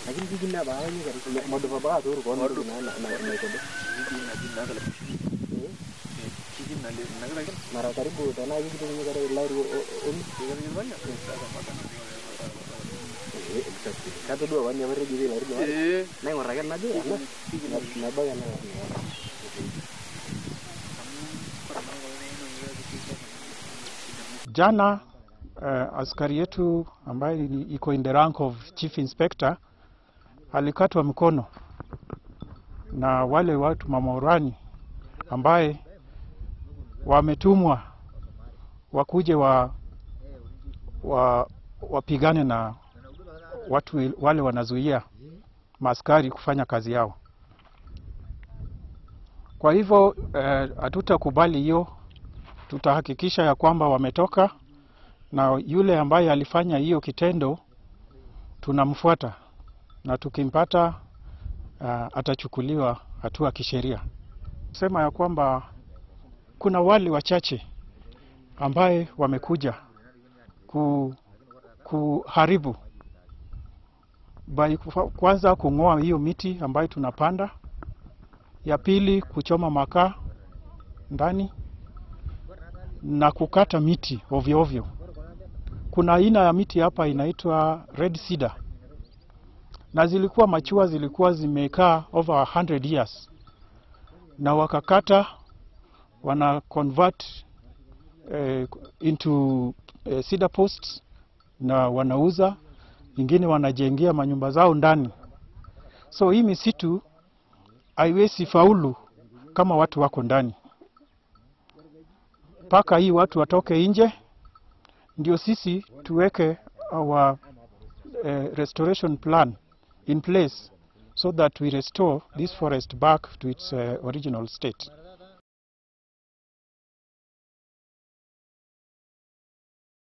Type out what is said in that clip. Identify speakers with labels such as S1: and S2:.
S1: lakini kiji na ba ni kari modo ba ba to ko modo na na na na ko mara karibu tana hiki kitu ni kare lari omi eh exactly kato dua wani amare gidi lari dua na ngora kan naje na na ba kan
S2: Jana uh, askari yetu ambaye ni iko in the rank of chief inspector alikatwa mkono na wale watu mamorani ambaye wametumwa wakuje wa, wa wapigane na watu wale wanazuia maaskari kufanya kazi yao. Kwa hivyo hatutakubali uh, hiyo tutahakikisha ya kwamba wametoka na yule ambaye alifanya hiyo kitendo tunamfuata na tukimpata uh, atachukuliwa hatua kisheria. Sema ya kwamba kuna wale wachache ambaye wamekuja ku, kuharibu by kwanza kung'oa hiyo miti ambayo tunapanda, ya pili kuchoma makaa ndani na kukata miti ovyo ovyo. Kuna aina ya miti hapa inaitwa red cedar, na zilikuwa machua, zilikuwa zimekaa over 100 years, na wakakata wana convert eh, into eh, cedar posts na wanauza, ingine wanajengea manyumba zao ndani. So hii misitu haiwezi faulu kama watu wako ndani mpaka hii watu watoke nje, ndio sisi tuweke our uh, restoration plan in place so that we restore this forest back to its uh, original state.